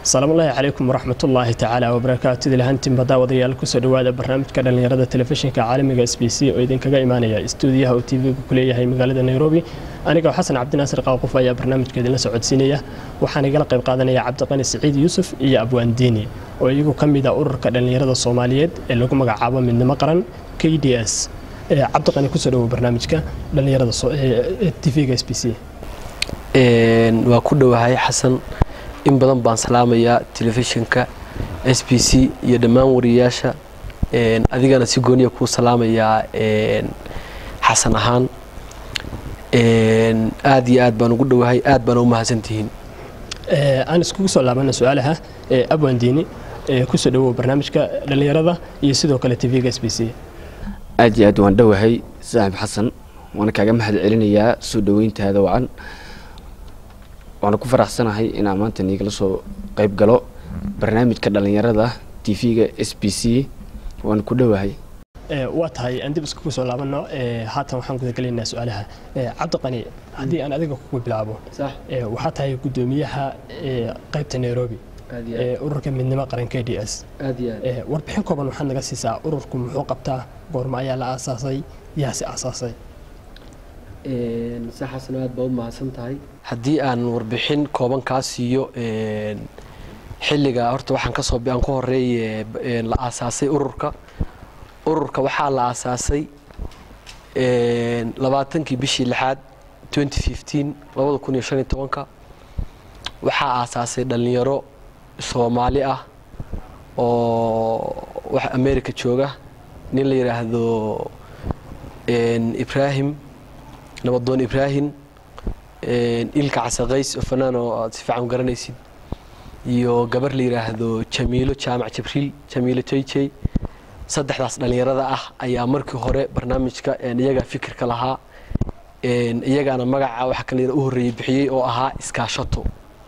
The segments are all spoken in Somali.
asalaamullaahi calaykum waraxmatullaahi tacaala wabarakaatu ilahantiinba daawadayaal kusoo dhowaada barnaamijka dhallinyarada telefishinka caalamiga s b c oo idinkaga imaanaya istuudiyaha uu tv-gu ku leeyahay magaalada nairobi anigoo xasan cabdinaasir qaaqof ayaa barnaamijka idinla socodsiinaya waxaan igala qayb qaadanaya cabdiqani siciid yuusuf iyo abwaandiini oo iyagu ka mid a ururka dhallinyarada soomaaliyeed ee lagu magacaabo midnimo qaran k d s cabdiqani kusoo dhowo barnaamijka dhallinyarada tv-ga s b c waa ku dhowahay xasan in badan baan salaamayaa telefishinka s b c iyo dhammaan wariyayaasha adigana si gooniya kuu salaamayaa xasan ahaan aad iyo aad baan ugu dhowahay aad baana u mahadsantihiin aan iskugu soo laabana su-aalaha abwandiini kusoo dhowow barnaamijka dhallinyarada iyo sidoo kale tv-ga s b c aad iyo aad waan dhowahay saaxib xasan waana kaaga mahad celinayaa soo dhoweyntaada wacan waana ku faraxsanahay inaan maanta niigala soo qayb galo barnaamijka dhallinyarada tv-ga s b c waana ku dhowahay waa tahay aan dib iskugu soo laabano haatan waxaan gudagelaynaa su-aalaha cabdiqani haddii aan adiga kugu bilaabo waxaa tahay guddoomiyaha qaybta nairobi ururka midnimo qaran k d s warbixin kooban waxaad naga siisaa ururku muxuu qabtaa goorma ayaa la aasaasay yaase aasaasay si xasan aad baa u mahadsan tahay haddii aan warbixin kooban kaa siiyo xilliga horta waxaan kasoo aan ku horeeye la aasaasay ururka ururka waxaa la aasaasay labaatankii bishii lixaad labada kun iyo shan iyo tobanka waxaa aasaasay dhallinyaro soomaali ah oo wax america jooga nin la yidhaahdo ibrahim nabadoon ibraahim ilka casaqays oo fanaan oo aad si fiican garanaysid iyo gabar la yidhaahdo jamiilo jaamac jabriil jamiilo jayjay saddexdaas dhallinyarada ah ayaa markii hore barnaamijka iyagaa fikirka lahaa iyagaana magaca waxa kale u horreeyey bixiyey oo ahaa iskaashato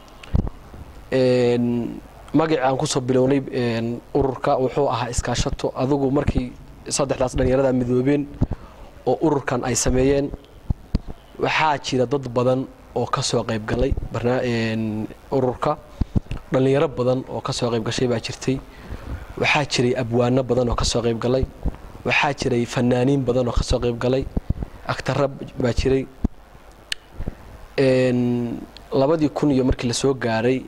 magacii aan kusoo bilownay ururka wuxuu ahaa iskaashato adugu markii saddexdaas dhallinyarada midoobeen oo ururkan ay sameeyeen waxaa jira dad badan oo ka soo qayb galay ururka dhallinyaro badan oo ka soo qayb gashay baa jirtay waxaa jiray abwaano badan oo ka soo qayb galay waxaa jiray fanaaniin badan oo ka soo qayb galay agtara baa jiray labadii kun iyo markii lasoo gaaray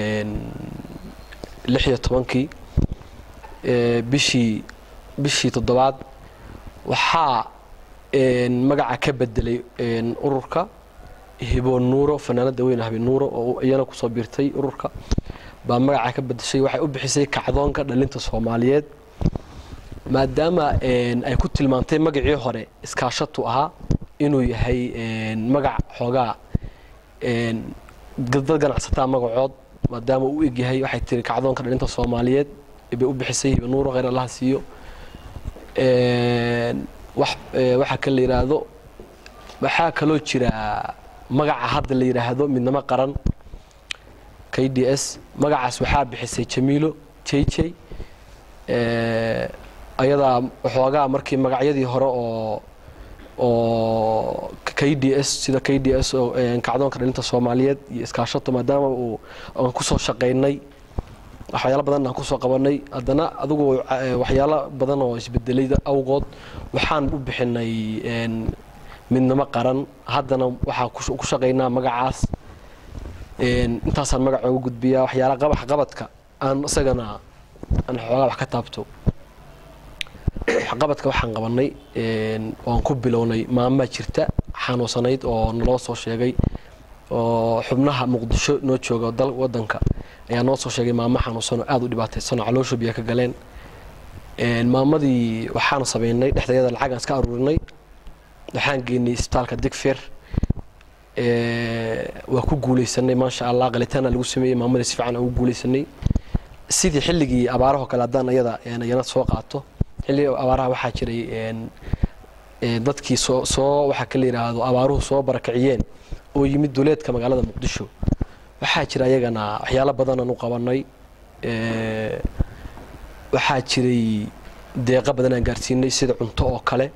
lix iyo tobankii bishii bishii toddobaad waxaa magaca ka bedelay ururka hibo nuuro fanaanada weyn habe nuuro oo iyana kusoo biirtay ururka baa magaca ka bedeshay waxay u bixisay kacdoonka dhalinta soomaaliyeed maadaama ay ku tilmaantay magacii hore iskaashatu ahaa inuu yahay magac xoogaa dad ganacsataa magacood maadaama uu egyahay waxay tiri kacdoonka dhalinta soomaaliyeed bay u bixisay hibo nuuro kheyr allaha siiyo waxaa kale la yidhaahdo waxaa kaloo jira magaca hadda la yidhaahdo midnimo qaran k d s magacaas waxaa bixisay jamiilo jayjay ayadaa waxoogaa markii magacyadii hore oo oo k d s sida k d s oo kacdoonka dhalinta soomaaliyeed iyo iskaashato maadaama uu aan kusoo shaqaynay waxyaalo badan aan kusoo qabanay haddana adugu waxyaalo badan oo isbedelay awgood waxaan u bixinay midnimo qaran haddana waxaa ku shaqaynaa magacaas intaasaan magaca ugu gudbiyaa waxyaala waxqabadka aan isagana aan xoogaa wax ka taabto waxqabadka waxaan qabanay oan ku bilownay maamaa jirta xanuunsanayd oo naloo soo sheegay oo xubnaha muqdisho noo jooga wadanka ayaa noo soo sheegay maamo xanuunsan oo aada u dhibaataysanoo caloosha biya ka galeen maamadii waxaan samaynay dhexdeeda lacagaan iska aruurinay waxaan geynay isbitaalka digfeer waa ku guuleysanay maasha allah qalitaana lagu sameeyey maamadii si fiican ugu guuleysanay sidii xilligii abaarahoo kale haddaan iyada yana soo qaato xilligii abaaraha waxaa jiray dadkii soo soo waxaa kala yidhaahdo abaaruhu soo barakiciyeen oo yimid duleedka magaalada muqdisho waxaa jira ayagana waxyaalo badanaan u qabanay waxaa jiray deeqa badan aan gaarsiinay sida cunto oo kale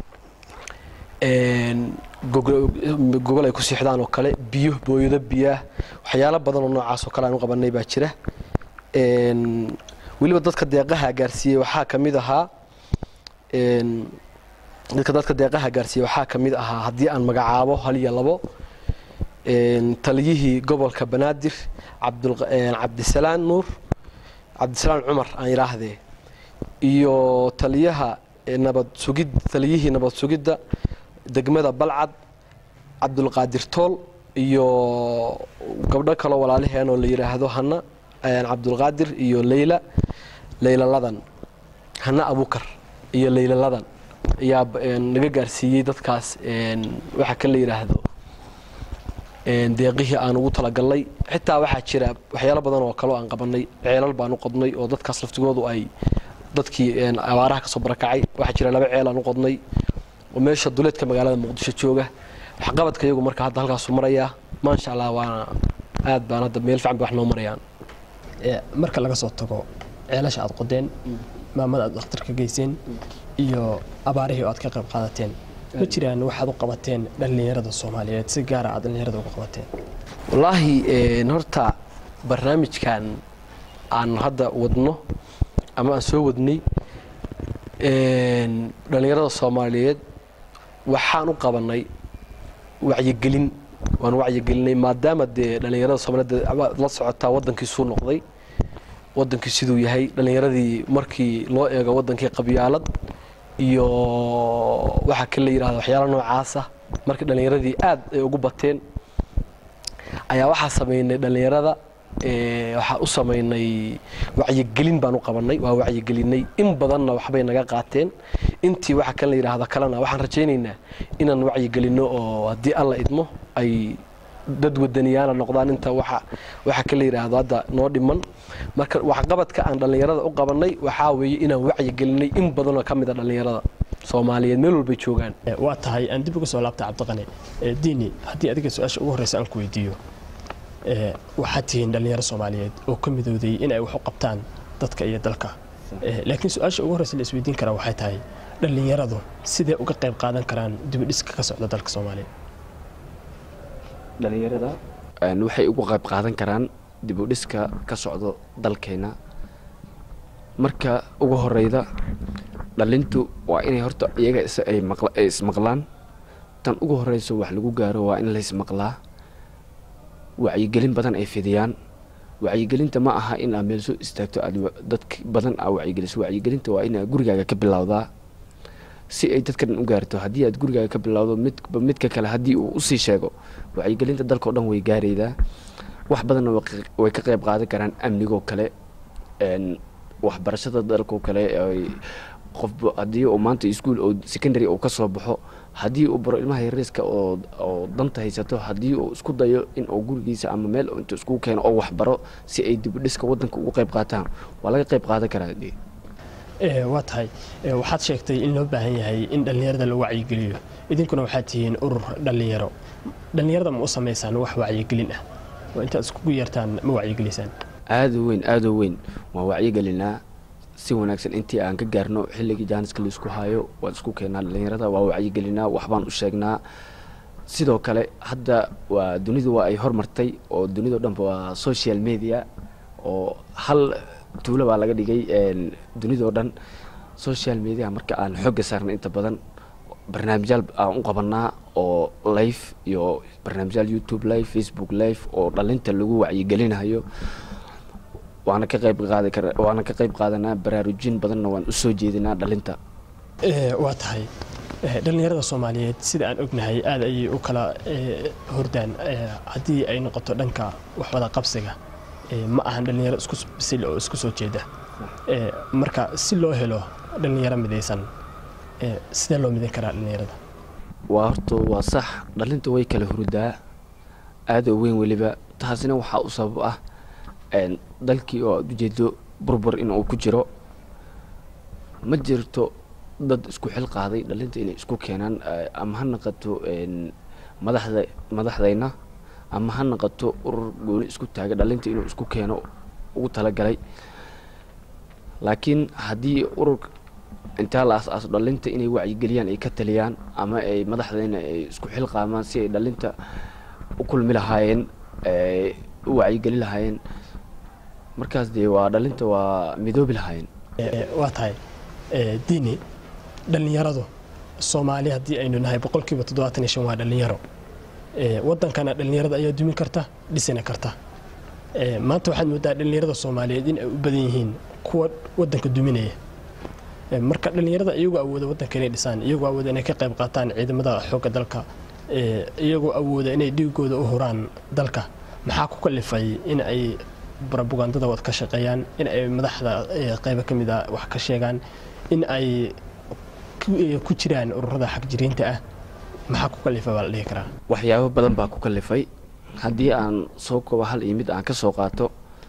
gogol ay ku siixdaan oo kale biyo booyado biyaah waxyaalo badan oo noocaas oo kale aan u qabanay baa jira Een, weliba dadka deeqaha gaarsiiyey waxaa ka mid ahaa een, dadka dadka deeqaha gaarsiiyey waxaa ka mid ahaa haddii aan magacaabo hal iyo labo een, taliyihii gobolka banaadir cabdul- een, cabdisalaan nuur cabdisalaan cumar aan yidhaahdee iyo taliyaha ee nabad sugid taliyihii nabad sugidda degmada balcad cabdulqaadir tool iyo gabdho kaloo walaalaheen oo la yidhaahdo hana een, cabdulqaadir iyo leyla leyla ladan hana abukar iyo leyla ladan ayaa b- een, naga gaarsiiyey dadkaas een, waxa ka la yidhaahdo een, deeqihii aan ugu talagalnay xitaa waxaa jira waxyaalo badan oo kaleo aan qabanay ceelal baan u qodnay oo dadkaas laftigoodu ay dadkii een, abaaraha kasoo barakacay waxaa jira laba ceel aan u qodnay oo meesha duleedka magaalada muqdisho jooga waxqabadka iyagu marka hadda halkaasu marayaa maasha allah waana aad baan hadda meel fiican bay wax noo marayaan Ee, marka laga soo tago ceelasha aad qodeen maamada aad dhakhtarka geyseen iyo abaarihii oo aad ka qayb qaadateen ma jiraan waxaad u qabateen dhallinyarada soomaaliyeed si gaara aad dhallinyarada uga qabateen wallaahi een, horta barnaamijkan aan hadda wadno ama aan soo wadnay een, dhallinyarada soomaaliyeed waxaan u qabanay wacyigelin waan wacyigelinay maadaama dee dhallinyarada soomaaliyeed waad la socotaa waddankiisuu noqday wadankii siduu yahay dhallinyaradii markii loo eego wadankii qabyaalad iyo waxaa kale la yidhahda waxyaala noocaasa markii dhallinyaradii aad ay ugu bateen ayaa waxaa sameynay dhallinyarada ee, waxaa u sameynay wacyigelin baan u qabanay waa wacyigelinay in badanna waxbay naga qaateen intii waxa kale la yidhaahda kalena waxaan rajaynaynaa inaan wacyigelinno oo haddii alla idmo ay dad wadaniyaana noqdaan inta waxa waxa kale la yidhaahdo hadda noo dhiman marka waxqabadka aan dhallinyarada u qabanay waxaa weeye inaan wacyigelinay in badanoo ka mid a dhallinyarada soomaaliyeed meel walbay joogaan Ee, waa tahay aan dib uga soo laabta cabdiqani Ee, diini haddii adiga su-aasha ugu horreysa aan ku weydiiyo ee, waxaad tihiin dhallinyaro soomaaliyeed oo ka midowday in ay wax u qabtaan dadka iyo dalka Ee, laakiin su-aasha ugu horreysa la isweydiin karaa waxay tahay dhallinyaradu sidee uga qayb qaadan karaan dibidhiska ka socda dalka soomaaliya dhalinyarada waxay uga qayb qaadan karaan dib u dhiska ka socdo dalkeena marka ugu horeyda dhalintu waa inay horta iyaga is- ay maqla- ay ismaqlaan tan ugu horeyso wax lagu gaaro waa in laysmaqlaa wacyigelin badan ay fidiyaan wacyigelinta ma aha in aad meel soo istaagto aad wa- dadk badan aa wacyigeliso wacyigelinta waa inaad gurigaaga ka bilowdaa si ay dadka dhan u gaarto haddii aad gurigaaga ka bilowdo midba midka kale haddii uu usii sheego wacyigelinta dalka oo dhan way gaaraydaa wax badanna way qa- way ka qayb qaadan karaan amnigoo kale een, waxbarashada dalkoo kale ay qofba haddii uu maanta iskuol oo secondary uu ka soo baxo haddii uu baro ilmaha yariiska oo oo danta haysato haddii uu isku dayo in uu gurigiisa ama meel intuu iskugu keeno oo waxbaro si ay dib u dhiska waddanka ugu qayb qaataan waa laga qayb qaadan karaa dee Ee, waa tahay Ee, waxaad sheegtay in loo baahan yahay in dhallinyarada la wacyigeliyo idinkuna waxaad tihiin urur dhallinyaro dhallinyarada ma u samaysaan wax wacyigelin ah oo intaad iskugu yeertaan ma wacyigelisaan aada u weyn aada u weyn waan wacyigelinaa si wanaagsan intii aan ka gaarno xilligii jaaniska laisku hayo waan isku keenaa dhalinyarada waa wacyigelinaa waxbaan u sheegnaa sidoo kale hadda waa dunidu waa ay hormartay oo dunidao dhanba waa social media oo hal tuulo baa laga dhigay een, dunidoo dhan social media marka aan xooga saarna inta badan barnaamijyaal aan u qabanaa oo live iyo barnaamijyaal youtube live facebook live oo dhalinta lagu wacyigelinayo waana ka qayb qaadi kara waana ka qayb qaadanaa baraarujin badanna waan usoo jeedinaa dhalinta Ee, waa tahay Ee, dhallinyarada soomaaliyeed sida aan ognahay aad ayay u kala ee, hordaan Ee, haddii ay noqoto dhanka waxwada qabsiga ee, ma ahan dhallinyaro isku s- bisil oo isku soo jeeda Ee, marka si loo helo dhallinyaro midaysan ee, sidee loo midin karaa dhallinyarada waa horta waa sax dhalinta way kala hurdaa aada u weyn weliba taasina waxaa u sabab ah een, dalkii oo aad ujeedo burbur in uu ku jiro ma jirto dad isku xil qaaday dhalinta inay isku keenaan eh, ama ha naqato een, madaxda madaxdayna ama ha naqato urur gooni isku taaga dhalinta inuu isku keeno ugu talagalay laakiin haddii urur intaa la as-aaso dhalinta inay wacyigeliyaan ay ka taliyaan ama ay madaxdayna ay isku xil qaamaan si ay dhalinta u kulmi lahaayeen ee, u wacyigeli lahaayeen markaas dee waa dhalinta waa midoobi lahaayeen Ee, waa tahay ee, diini dhallinyaradu soomaali haddii aynu nahay boqolkiiba toddobaatan iyo shan waa dhallinyaro Ee, waddankana dhallinyarada ayaa dumin karta dhisina karta Ee, maanta waxaad moodaa dhallinyarada soomaaliyeed in ay u badan yihiin kuwa waddanka duminaya Ee, marka dhallinyarada iyagoo awooda waddanka inay dhisaan iyagoo awooda inay ka qayb qaataan ciidamada xoogga dalka ee, iyagoo awooda inay dhiigooda u huraan dalka maxaa ku kalifay in ay barabugandada wad ka shaqeeyaan in ay madaxda ee, qaybo ka mid a wax ka sheegaan in ay ku- ee, ku jiraan ururada xagjiriinta ah maxaa ku kalifa baa la dhihi karaa waxyaabo badan baa ku kalifay haddii aan soo koobo hal iyo mid aan ka soo qaato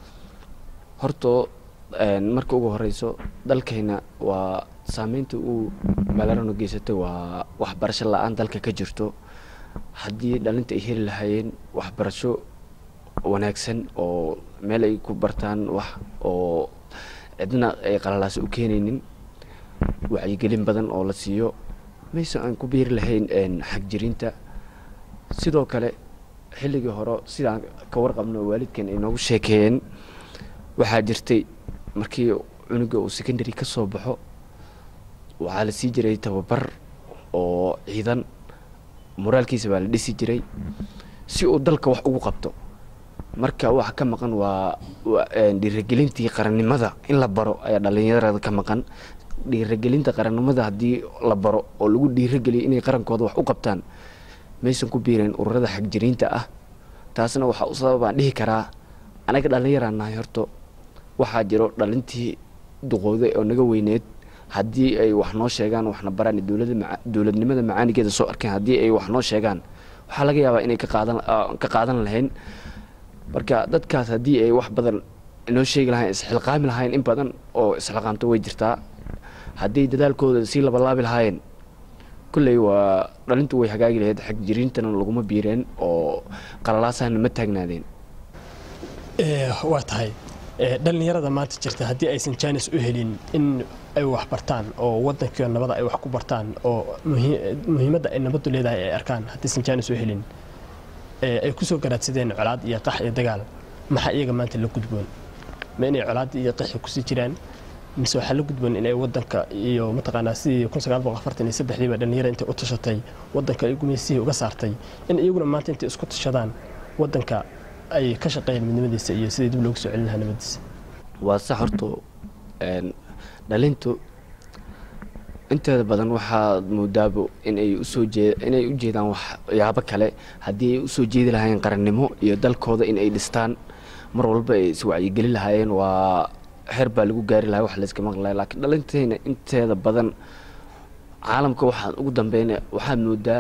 horto een, marka ugu horeyso dalkayna waa saameynta uu magaalanu geysatay waa waxbarasho la-aan dalka ka jirto haddii dhalinta ay heli lahaayeen waxbarasho wanaagsan oo meel ay ku bartaan wax oo cidna ay qalalaasi u keenaynin wacyigelin badan oo la siiyo mayse aan ku biiri lahayn een, xagjiriinta sidoo kale xilligii hore sidaan ka warqabno oo waalidkan ay noogu sheekeeyeen waxaa jirtay markii cunuga uu secondary ka soo baxo waxaa la sii jiray tababar oo ciidan moraalkiisa baa la dhisi jiray si uu dalka wax ugu qabto marka waxa ka maqan waa waa, een, dhiirigelintii qarannimada in la baro ayaa dhallinyarada ka maqan dhiirigelinta qarannimada haddii la baro oo lagu dhiirigeliyo inay qarankooda wax u qabtaan maysan ku biireen ururada xagjiriinta ah taasna waxaa u sababaan dhihi karaa anaga dhallinyaraan nahay horto waxaa jiro dhalintii duqowday oo naga weyneed haddii ay wax noo sheegaan waxna baraan dowlada maca- dowladnimada macaanigeeda soo arkeen haddii ay wax noo sheegaan waxaa laga yaabaa inay ka qaadan ah, ka qaadan lahayn marka dadkaas haddii ay wax badan inoo sheegi lahayn isxilqaami lahayn in badan oo isxilqaamto way jirtaa haddii dadaalkooda sii labalaabi lahaayeen kulley waa dhalintu way hagaagi lahayd xagjiriintana laguma biireen oo qalalaasahana ma taagnaadeen Ee, waa tahay ee, dhallinyarada maanta jirta haddii aysan jaanis u helin in ay wax bartaan oo waddankiio nabada ay wax ku bartaan oo muhi- muhiimadda ay nabaddu leedahay ay arkaan haddaysan jaanis u helin ee, ay kusoo garaadsadeen colaad iyo qax iyo dagaal maxaa iyaga maanta la gudboon ma inay colaad iyo qaxi kusii jiraan mise waxaa la gudboon inay waddanka iyo mataqaanaa sidii kun sagaal boqol afartan iyo saddexdiiba dhallinyara intay u tashatay waddanka ay gumaysihii uga saartay in iyaguna maanta intay isku tashadaan waddanka ay ka shaqeeyaan midnimadiisa iyo sidii dib loogu soo celin lahaa nabadiisa waa sax horto een, dhalintu inteeda badan waxaad moodaabo inay usoo jee inay u jeedaan waxyaabo kale haddii ay usoo jeedi lahaayeen qarannimo iyo dalkooda in ay dhistaan mar walba ay iswacyigeli lahaayeen waa xeer baa lagu gaari lahaa wax layska maqli lahaa laakiin dhalintayna inteeda badan caalamka waxaan ugu dambeyna waxaad moodaa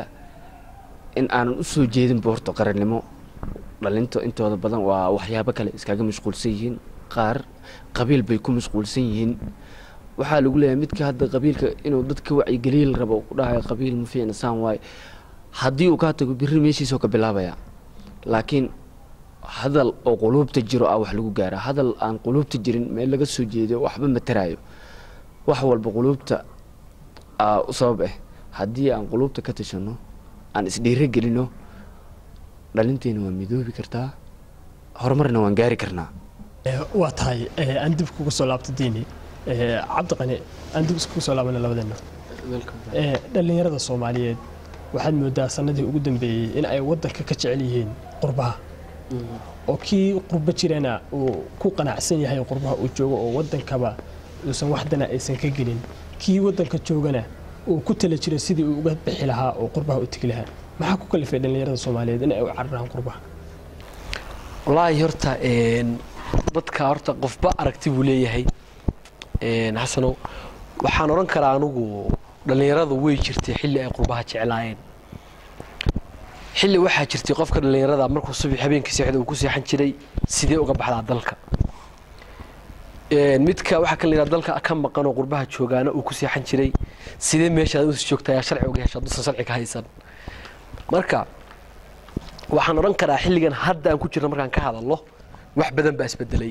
in aanan usoo jeedinba horta qarannimo dhalinta intooda badan waa waxyaabo kale iskaga mashquulsan yihiin qaar qabiil bay ku mashquulsan yihiin waxaa lagu leeyahay midka hadda qabiilka inuu dadka wacyigeliya la rabo ku dhahayo qabiil ma fiicna saan waaye haddii uu kaa tago birri meeshiisoo ka bilaabaya laakiin hadal oo quluubta jiro ah wax lagu gaaraa hadal aan quluubta jirin meel laga soo jeedo waxba ma taraayo wax walba quluubta aa u sabab ah haddii aan quluubta ka tashano aan isdhiiro gelino dhalinteena waa midoobi kartaa horumarna waan gaari karnaa Ee, waa tahay ee, aan dib kugu soo laabto diini Ee, cabdiqani aan dib iskugu soo laabana labadeenna Ee, dhallinyarada soomaaliyeed waxaad moodaa sanadii ugu dambeeyey in ay waddanka ka jecel yihiin qurbaha oo kii qurbo jirana uu ku qanacsan yahay qurbaha uu joogo oo waddankaba uusan waxdana aysan ka gelin kii waddanka joogana uu ku tala jiro sidii uu uga bixi lahaa oo qurbaha u tegi lahaa maxaa ku kalifay dhallinyarada soomaaliyeed in ay u cararaan qurbaha wallaahi horta een, dadka horta qofba aragti buu leeyahay een, xasanow waxaan odhan karaa anugu dhallinyaradu way jirtay xilli ay qurbaha jeclaayeen xilli waxaa jirtay qofka dhallinyarada markuu subax habeenkii seexda uu ku seexan jiray sidee uga baxdaa dalka Een, midka waxaa kan layidhaha dalka ka maqan oo qurbaha joogaana uu ku seexan jiray sidee meeshaad usi joogtaa ayaa sharci uga hesha haduusan sharci ka haysan marka waxaan odhan karaa xilligan hadda aan ku jirno markaan ka hadalno wax badan baa isbedelay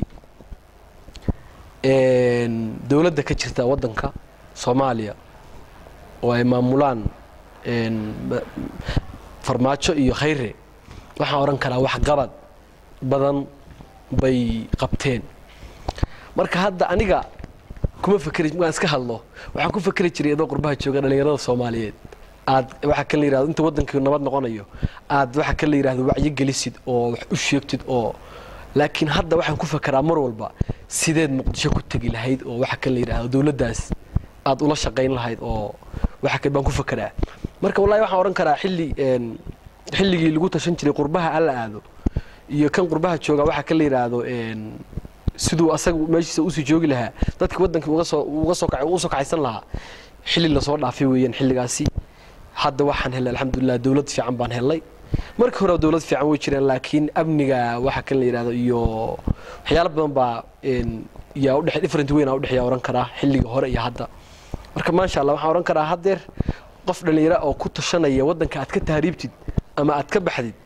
Een, dowladda ka jirta waddanka soomaaliya oo ay maamulaan een, ma- farmaajo iyo khayre waxaan odhan karaa wax qabad badan bay qabteen marka hadda aniga kuma fakeri waan iska hadlo waxaan ku fakeri jiray adoo qurbaha jooga dhalinyarada soomaaliyeed aad waxa kan la yirahdo inta waddankii nabad noqonayo aad waxa kan la yirahdo wacyi gelisid oo wax u sheegtid oo laakiin hadda waxaan ku fakeraa mar walba sideed muqdisho ku tegi lahayd oo waxa kan la yirahdo dowladdaas aad ula shaqayn lahayd oo waxa kan baan ku fakeraa marka wallahi waxaan odhan karaa xilli een xilligii lagu tashan jiray qurbaha alla aado iyo kan qurbaha jooga waxa kan la yiraahdo een siduu asaga meeshiisa usii joogi lahaa dadka waddankii uga soo uga soo kacay uga soo kacaysan lahaa xilli lasoo dhaafay weeyaan xilligaasi hadda waxaan helay alxamdulilah dowlad fiican baan helay markii hore dowlad fiican way jireen laakiin amniga waxa kan la yidhahdo iyo waxyaalo badan baa een yaa udhexe different weyn aa udhexeeya oran karaa xilliga hore iyo hadda marka maasha allah waxaan oran karaa haddeer qof dhallinyaro oo ku tashanaya waddanka aad ka tahriibtid ama aad ka baxdid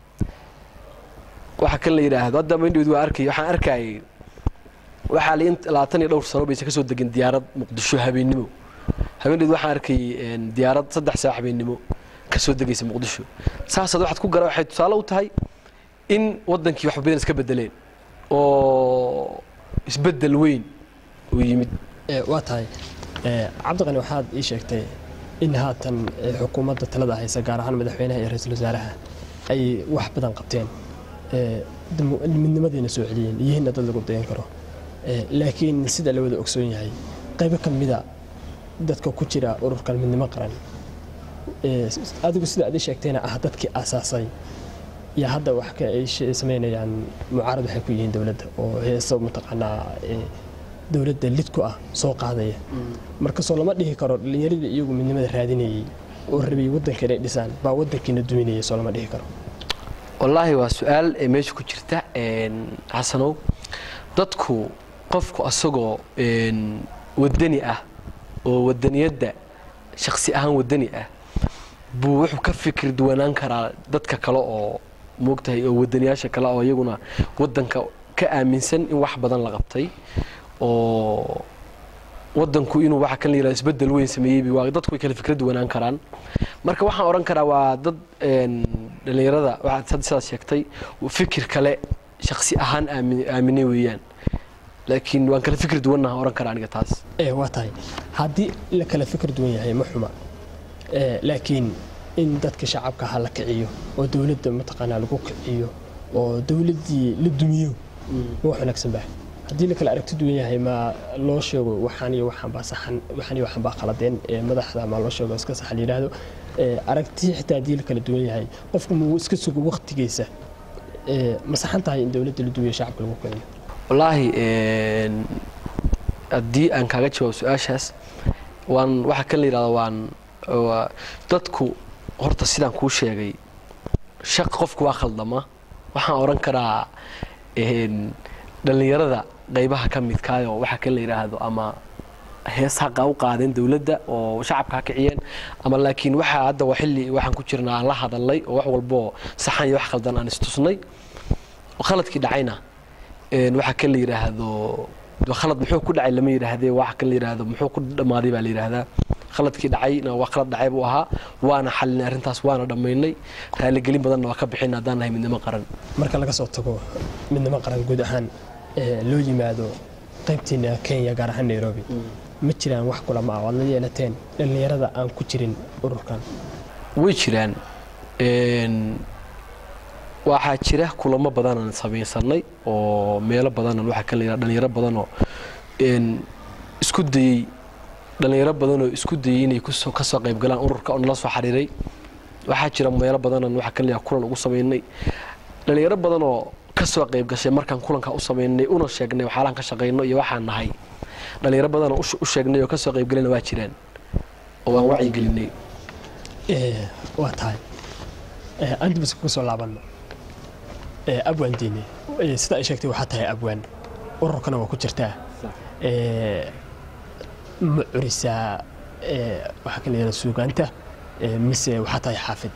waxa kan la yidhaahdo hadda mindhood waa arkay waxaan arkayay waxaa la int labaatan iyo dhowr sano baysa kasoo degin diyaarad muqdisho habeennimo habeeneed waxaan arkay een, diyaarad saddex saac habeennimo kasoo degaysa muqdisho saasaad waxaad ku gara waxay tusaale u tahay in waddankii wax badan iska bedeleen oo isbedel weyn uu yimid Ee, waa tahay ee, cabdiqani waxaad ii sheegtay in haatan ee, xukuumadda talada haysa gaar ahaan madaxweynaha iyo ra-iisul wasaaraha ay wax badan qabteen ee, demu- midnimadiina soo celiyeen iyihiinna dad lagu dayan karo Ee, laakiin sida la wada ogsoon yahay qaybo ka mida dadka ku jira ururkan midnimo qaran ee, s- adigu sida aad ii sheegtayna ah dadkii aasaasay iyo hadda wax ka ay she- samaynayaan mucaarad waxay ku yihiin dowladda oo heeso mataqaanaa ee, dowladda lid ku ah soo qaadaya marka soo lama dhihi karo dhallinyaradii iyagu midnimada raadinayey oo rabay waddanka inay dhisaan baa waddankiina duminaya soo lama dhihi karo wallaahi waa su-aal ee meesha ku jirta een, xasanow dadku qofku asagoo een, wadani ah oo wadaniyadda shaksi ahaan wadani ah buu wuxuu ka fikir duwanaan karaa dadka kale oo moogtahay oo wadaniyaasha kale oo iyaguna waddanka ka aaminsan in wax badan la qabtay oo waddanku inuu waxa kan la yirahdo isbedel weyn sameeyey waa dadku way kala fikra duwanaan karaan marka waxaan odhan karaa waa dad een, dhallinyarada waxaad hadda sidaas sheegtay fikir kale shaksi ahaan aamin- aaminay weeyaan laakiin waan kala fikir duwannaha odhan karaa aniga taas ee waa tahay haddii la kala fikir duwan yahay ma xuma ee laakiin in dadka shacabka ha la kiciyo oo dowladda mataqaanaa lagu kiciyo oo dowladdii la dumiyo ma wax wanaagsan baa haddii la kala aragti duwan yahay ma loo sheego waxaan iyo waxaan baa saxan waxaan iyo waxaan baa qaladeen ee madaxda ma loo sheego iska sax la yidhaahdo ee aragti xitaa haddii la kala duwan yahay qofku muu iska sugo waqtigiisa ee ma saxan tahay in dowladda la dumiyo shacabka lagu kiciyo wallaahi een, haddii aan kaaga jawaabo su-aashaas waan waxa kan la yidhahdo waan waa- dadku horta sidaan kuu sheegay shaq qofku waa khaldama waxaan odhan karaa een, dhallinyarada qaybaha ka midkaayoo waxa kan la yidhaahdo ama hees haqa u qaadeen dowladda oo shacabka ha kiciyeen ama laakiin waxaa hadda waa xilli waxaan ku jirnaa aan la hadalnay oo wax walboo saxan iyo wax khaldan aan istusnay oo khaladkii dhacayna een, waxa kan la yidhaahdo de khalad muxuu ku dhacay lama yidhaahdee waxa kan la yidhaahdo muxuu ku dhammaaday baa la yidhaahdaa khaladkii dhacayna waa khalad dhacay buu ahaa waana xalinay arrintaas waana dhammaynay raaligelin badanna waa ka bixin haddaan nahay midnimo qaran marka laga soo tago midnimo qaran guud ahaan ee loo yimaado qaybtiina kenya gaar ahaan nairobi ma jiraan wax kulama ah oo aad la yeelateen dhallinyarada aan ku jirin ururkan way jiraan een, waxaa jira kulamo badanaan samaysanay oo meelo badanan waxaa kan la yidhahda dhalinyaro badanoo een, isku dayey dhalinyaro badanoo isku dayey inay kusoo ka soo qayb galaan ururka oo nala soo xiriiray waxaa jira meelo badanan waxaa kan la yidhahda kulan ugu samaynay dhalinyaro badanoo ka soo qayb gashay markaan kulanka u samaynay una sheegnay waxyaalahan ka shaqayno iyo waxaan nahay dhalinyaro badanoo u she- u sheegnay oo ka soo qayb galayna waa jiraan oo waan wacyigelinay Ee, waa tahay Ee, aan dib iska soo laabanno Ee, abwaan diine Ee, sida ay sheegtay waxaa tahay abwaan ururkana waa ku jirtaa Ee, ma curisaa ee, waxaa kala yidhahda suugaanta Ee, mise waxaa tahay xaafid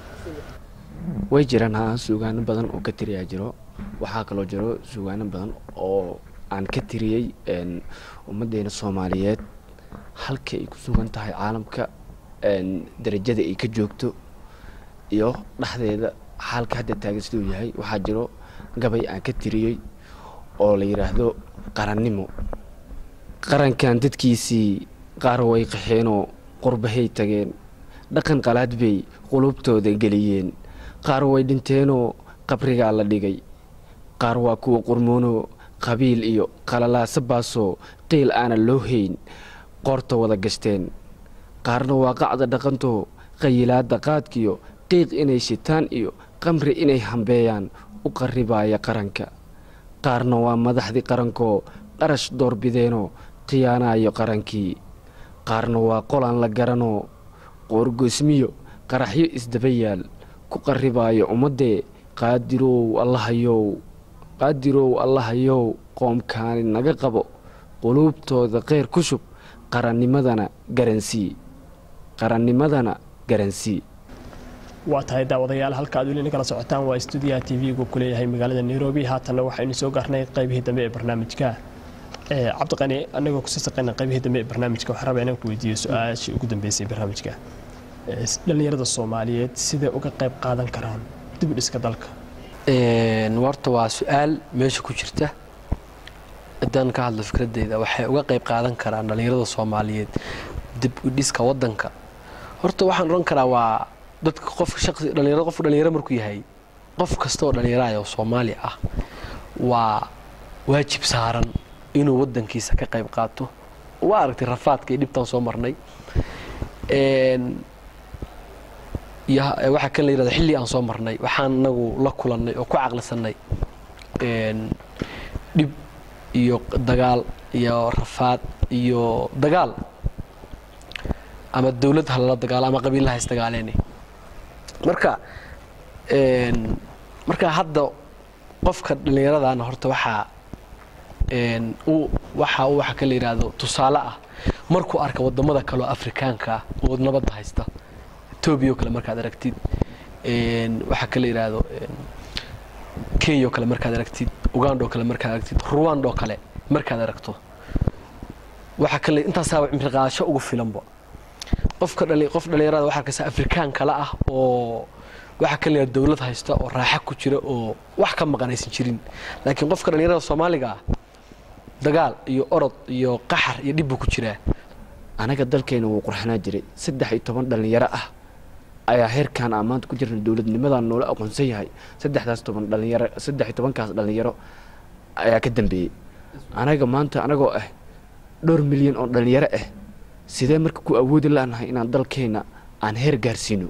way jiraan haa suugaano badan oo ka tiriyaa jiro waxaa kaloo jiro suugaano badan oo aan ka tiriyey een, ummaddeena soomaaliyeed halka ay ku sugan tahay caalamka een, darajada ay ka joogto iyo dhexdeeda xaalka hadda taagan siduu yahay waxaa jiro gabay aan ka tiriyey oo la yidhaahdo qarannimo qarankan dadkiisii qaar way qaxeenoo qurbahay tageen dhaqan qalaad bay qulubtooda geliyeen qaar way dhinteenoo qabrigaa la dhigay qaar waa kuwa qurmoonoo qabiil iyo qalalaasa baasoo qiil aanan loo hayn qoorta wada gashteen qaarna waa qacda dhaqantoo qayilaadda qaadkiyo qiiq inay shitaan iyo qamri inay hambeeyaan u qarribaaya qaranka qaarna waa madaxdii qarankoo qarash doorbideenoo khiyaanaayo qarankii qaarna waa qolaan la garanoo qoorgoysmiyo qaraxyo isdaba yaal ku qarribaayo ummaddee qaadirow allahayow qaadirow allahayow qoomkaani naga qabo quluubtooda kheyr ku shub qarannimadana garansii qarannimadana garansii waa tahay daawadayaal halka aad weli kala socotaan waa stuudiyaha t v-gu ku leeyahay magaalada nairobi haatanna waxaynu soo gaarnay qaybihii dambe ee barnaamijka cabdiqani anagoo kusii saqayna qaybihii dambe ee barnaamijka waxaan rabaa inaan ku weydiiyo su-aashii ugu dambeysay barnaamijka dhallinyarada soomaaliyeed sidee uga qayb qaadan karaan dib u dhiska dalka horta waa su-aal meesha ku jirta haddaan ka hadlo fikradeyda waxay uga qayb qaadan karaan dhallinyarada soomaaliyeed dib u dhiska wadanka horta waxaan odhan karaa waa dadka qofka shaqsi dhalinyaro qofka dhalinyaro markuu yahay qof kasta oo dhalinyaraaya oo soomaali ah waa waajib saaran inuu wadankiisa ka qayb qaato waa aragtay rafaadka iyo dhibtaan soo marnay waxaa kan la yirahda xilli aan soo marnay waxaan inagu la kulannay oo ku caqlisanay dhib iyo dagaal iyo rafaad iyo dagaal ama dawlad ha lala dagaalo ama qabiillaha isdagaaleene marka marka hadda qofka dhallinyaradana horta waxaa waxa uu waxa ka la yidhaahdo tusaale ah markuu arka wadamada kaleoo afrikaanka ah oo nabadda haysta etoobiya oo kale markaad aragtid waxaa ka la yidhaahdo kenya oo kale markaad aragtid uganda oo kale markaad aragtid ruwanda oo kale markaad aragto waxaa kale intaasaaba cimri qaadasho ugu filanba qofka qof dhallinyarada waxaa arkaysa afrikaan kale ah oo waxaa ka leeyahay dawlad haysta oo raaxa ku jira oo wax ka maqan aysan jirin laakiin qofka dhallinyarada soomaaliga ah dagaal iyo orod iyo qaxar iyo dhib buu ku jiraa anaga dalkeena wuu qurxanaa jiray saddex iyo toban dhallinyaro ah ayaa heerkan aan maanta ku jirna dowladnimadan noola aqoonsan yahay saddexdaas toban dhalinyaro saddex iyo tobankaas dhallinyaro ayaa ka dambeeyey anaga maanta anagoo ah dhowr milyan oo dhallinyaro ah sidee marka ku awoodi lanahay inaan dalkeena aan heer gaarsiino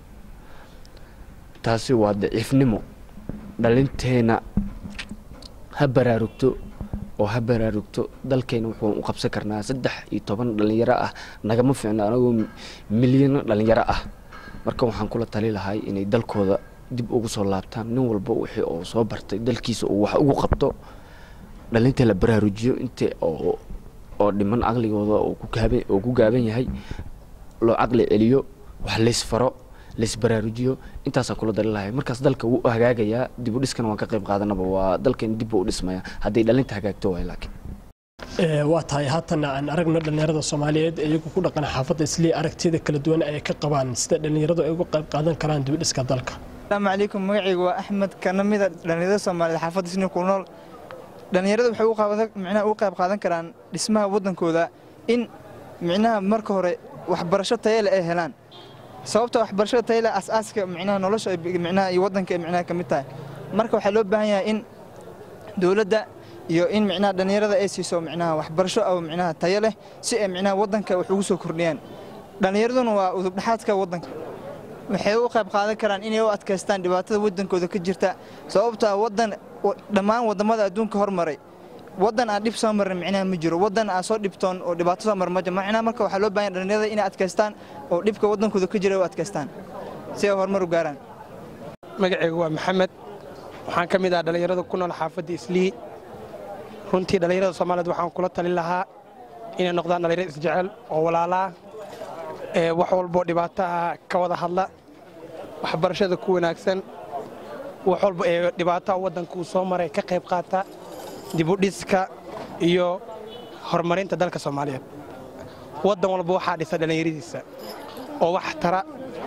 taasi waa daciifnimo dhalinteena ha baraarugto oo ha baraarugto dalkeena wuxuu u qabsan karnaa saddex iyo toban dhallinyaro ah nagama fiicno anagoo milyano dhallinyaro ah marka waxaan kula tali lahay inay dalkooda dib ugu soo laabtaan nin walba wixii oo soo bartay dalkiisa uu wax ugu qabto dhalinta la baraarujiyo inta oo oo dhiman caqligooda oo ku gaaban yahay loo caqli celiyo wax laysfaro laysbaraarujiyo intaasaan kula dali lahay markaas dalka wuu hagaagayaa dib u dhiskana waan ka qayb qaadanaba waa dalkeena dib buu u dhismaya hadday dhalinta hagaagto waay laakiin waa tahay haatana aan aragno dhallinyarada soomaaliyeed iyagu ku dhaqan xaafadda islii aragtiyada kala duwan ay ka qabaan sida dhallinyaradu ay uga qayb qaadan karaan dib u dhiska dalka asalaamu calaykum magacaygu waa axmed kana mida dhallinyarada soomaaliyeed xaafadda islii ku nool dhallinyaradu waxay micnaha uga qayb qaadan karaan dhismaha waddankooda in micnaha marka hore waxbarasho tayale ay helaan sababta waxbarashada tayale asaaska micnaha nolosha micnaha iyo waddanka ay micnaha ka mid tahay marka waxaa loo baahan yahay in dowladda iyo in micnaha dhallinyarada ay siiso micnaha waxbarasho oo micnaha tayo leh si ay micnaha waddanka wax ugu soo kordhiyaan dhallinyaraduna waa udubdhaxaadka waddanka waxay u qayb qaadan karaan inay u adkaystaan dhibaatada waddankooda ka jirta sababtaa waddan dhammaan waddamada adduunka hormaray waddan aan dhib soo marin micnaha ma jiro waddan aan soo dhibtoon oo dhibaato soo mar ma jiro micnaha marka waxaa loo baahan dhallinyarada inay adkaystaan oo dhibka waddankooda ka jira u adkaystaan si ay horumar u gaaraan magacaygu waa maxamed waxaan ka mid ah dhallinyarada ku nool xaafadda islii runtii dhallinyarada soomaaliyeed waxaan kula talin lahaa inay noqdaan dhallinyaro isjecel oo walaalaa ee wax walboo dhibaataha ka wada hadla waxbarashada ku wanaagsan wax walba ee dhibaataha waddanka uu soo maray ka qayb qaata dibudhiska iyo horumarinta dalka soomaaliyeed waddan walba waxaa dhisa dhallinyaradiisa oo wax tara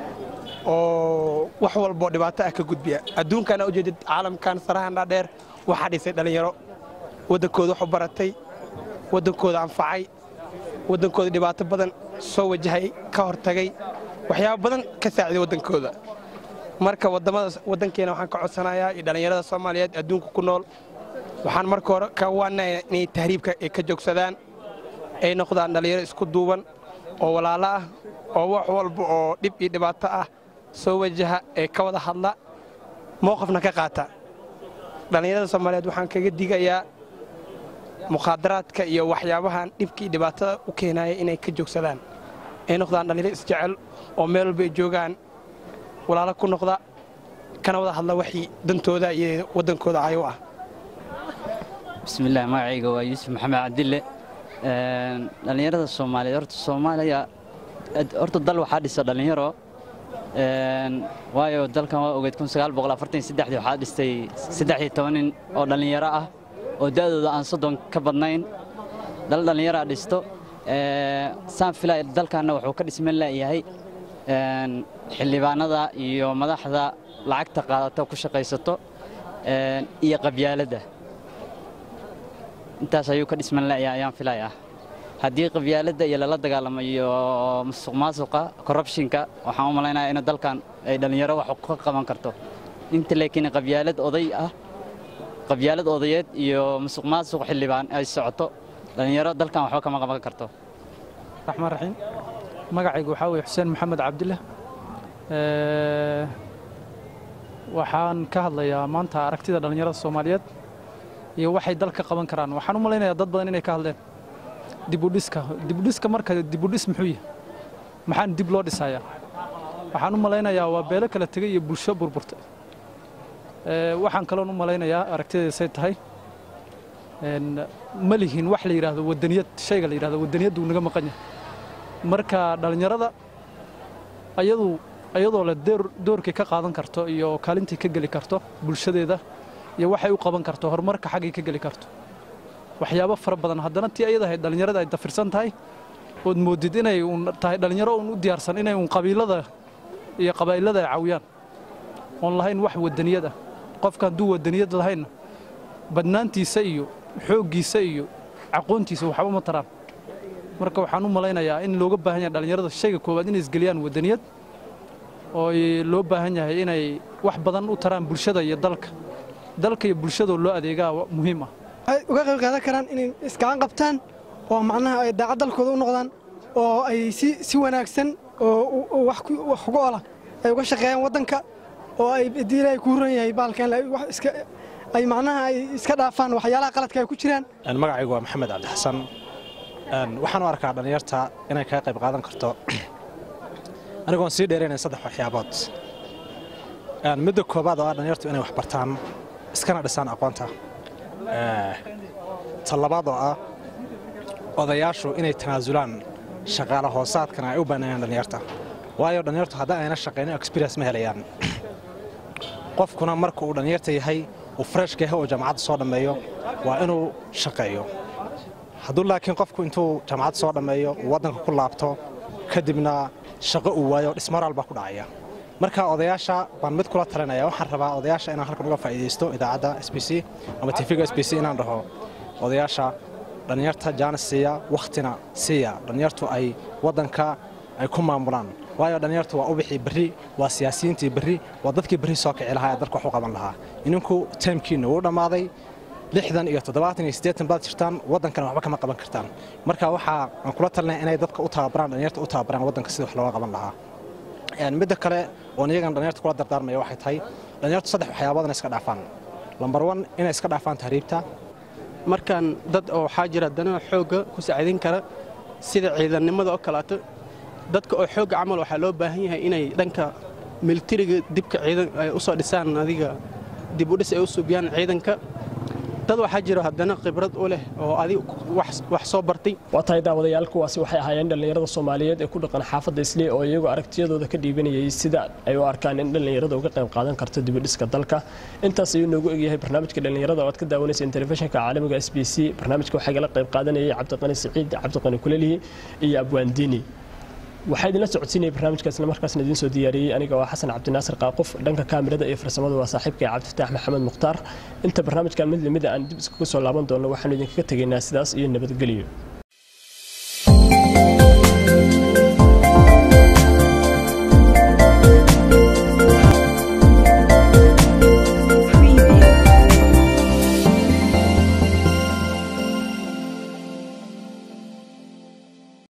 oo wax walboo dhibaato ah ka gudbiya adduunkaana ujeedid caalamkan sarahan dhaadheer waxaa dhisay dhallinyaro waddankooda wax u baratay waddankooda anfacay waddankooda dhibaato badan soo wajahay ka hortagay waxyaabo badan ka saaciday waddankooda marka waddamada waddankeena waxaan ka codsanayaa iyo dhallinyarada soomaaliyeed adduunka ku nool waxaan marka hore ka waanaya inay tahriibka ay ka joogsadaan ay noqdaan dhallinyaro isku duuban oo walaalo ah oo wax walba oo dhib iyo dhibaato ah soo wajaha ee ka wada hadla mowqafna ka qaata dhallinyarada soomaaliyeed waxaan kaga digayaa mukhaadaraadka iyo waxyaabahan dhibka iyo dhibaatada u keenaya inay ka joogsadaan ay noqdaan dhallinyaro isjecel oo meel walba ay joogaan walaalo ku noqda kana wada hadla waxii dantooda iyo waddankooda cayo ah bismillaah magacayga waa yuusuf maxamed cabdille dhallinyarada soomaaliyeed horta soomaaliya horta dal waxaa dhisa dhallinyaro waayo dalkan waa ogeyd waxaa dhistay saddex toban nin oo dhallinyaro ah oo da'dooda aan soddon ka badnayn dal dhallinyaraa dhisto saan filaya dalkanna wuxuu ka dhisman leeyahay xildhibaanada iyo madaxda lacagta qaadato ku shaqaysato iyo qabyaaladda intaas ayuu ka dhisman leeyahay ayaan filayaa haddii qabyaaladda iyo lala dagaalamo iyo musuq maasuqa corruptionka waxaan u malaynayaa in dalkan ay dhallinyaro wax ka qaban karto inta laakiin qabyaalad oday ah qabyaalad odayeed iyo musuq maasuq xildhibaan ay socoto dhallinyaro dalkan waxba kama qaban karto raxmaan raxiim magacaygu waxaa weye xuseen maxamed cabdille waxaan ka hadlayaa maanta aragtida dhallinyarada soomaaliyeed iyo waxay dalka qaban karaan waxaan u malaynayaa dad badan inay ka hadleen dibudhiska dibudhiska marka dibudhis muxuu yahay maxaan dib loo dhisayaa waxaan u malaynayaa waa beelo kala tegay iyo bulsho burburtay waxaan kaloon u malaynayaa aragtidaysay tahay ma lihin wax la yidhaahdo wadaniyad shayga la yidhahdo wadaniyaddu naga maqan yahay marka dhallinyarada ayadu ayadoo le doorkay ka qaadan karto iyo kaalintii ka geli karto bulshadeeda iyo waxay u qaban karto horumarka xaggay ka geli karto waxyaabo fara badan haddana tii ayada ahayd dhallinyarada ay dafirsan tahay ood moodid inay uun tahay dhallinyaro uun u diyaarsan inay uun qabiilada iyo qabaa'ilada ay caawiyaan oon lahayn wax wadaniyad ah qofka hadduu wadaniyad lahaynna badnaantiisa iyo xooggiisa iyo aqoontiisa waxba ma taraan marka waxaan u malaynayaa in looga baahan yahay dhallinyarada shayga koowaad inay isgeliyaan wadaniyad oo loo baahan yahay inay wax badan u taraan bulshada iyo dalka dalka iyo bulshadoo loo adeegaa muhiim ah waxay uga qayb qaadan karaan inay isgacan qabtaan oo macnaha ay daacad dalkooda u noqdaan oo ay si si wanaagsan oo wax uga ola ay uga shaqeeyaan waddanka oo ay haddii ilaahay ku huran yahay baalkan iska ay macnaha ay iska dhaafaan waxyaalaha qaladka ay ku jiraan magacaygu waa maxamed cabdixasan waxaan u arkaa dhallinyarta inay kaga qayb qaadan karto anigoon sii dheeraynayn saddex waxyaabood midda koobaad oo ah dhallinyartu inay wax bartaan iskana dhisaan aqoonta ta labaad oo ah odayaashu inay tanaasulaan shaqaale hoosaadkana ay u banneeyaan dhallinyarta waayo dhallinyartu haddii ayna shaqaynin experience ma helayaan qofkuna marka uu dhallinyarta yahay uu freshka yahay oo jaamacadda soo dhammeeyo waa inuu shaqeeyo hadduu laakiin qofku intuu jaamacad soo dhammeeyo uu waddanka ku laabto kadibna shaqo uu waayo dhismoraal baa ku dhacaya marka odayaasha baan mid kula talinaya waxaan rabaa odayaasha inaan halkan uga faa'iidaysto idaacadda s b c ama tv-ga s b c inaan dhaho odayaasha dhallinyarta jaanis siiya wakhtina siiya dhallinyartu ay waddanka ay ku maamulaan waayo dhallinyartu waa ubixii berri waa siyaasiyiintii berri waa dadkii berri soo kici lahaa ee dalka wax u qaban lahaa ininku taymkiinna wuu dhammaaday lixdan iyo toddobaatan iyo siddeetan baad jirtaan waddankana waxba kama qaban kartaan marka waxaa aan kula talinaya inay dadka u tababaraan dhallinyarta u tababaraan waddanka sida wax looga qaban lahaa midda kale oon iyagan dhallinyarta kula dardaarmaya waxay tahay dhallinyartu saddex waxyaabood inay iska dhaafaan lambar wan inay iska dhaafaan tahriibta markaan dad oo waxaa jira danaha xoogga ku saaciidin kara sida ciidannimada oo kaleeto dadka oo xoogga camal waxaa loo baahan yahay inay dhanka militariga dibka ciidan ay u soo dhisaan adiga dib u dhis ay u suubiyaan ciidanka dad waxaa jira haddana khibrad u leh oo adig wax soo bartay waa tahay daawadayaal kuwaasi waxay ahaayeen dhallinyarada soomaaliyeed ee ku dhaqan xaafadda islii oo iyagu aragtiyadooda ka dhiibanayay sida ay u arkaan in dhallinyarada uga qayb qaadan karto dibidhiska dalka intaas ayuu noogu egyahay barnaamijka dhallinyarada oo aad ka daawanayseen telefishinka caalamiga s b c barnaamijka waxaa gala qayb qaadanayay cabdiqani siciid cabdiqani kulelihi iyo abwaandiini waxaa idinla socodsiinaya barnaamijka isla markaasna idiin soo diyaariyey aniga oo xasan cabdinaasir qaaqof dhanka kaamirada iyo farsamada waa saaxiibka cabdifataax maxamed mukhtaar inta barnaamijkan mid lamida aan dib iskugu soo laaban doono waxaanu idinkaga tegaynaa sidaas iyo nabadgelyo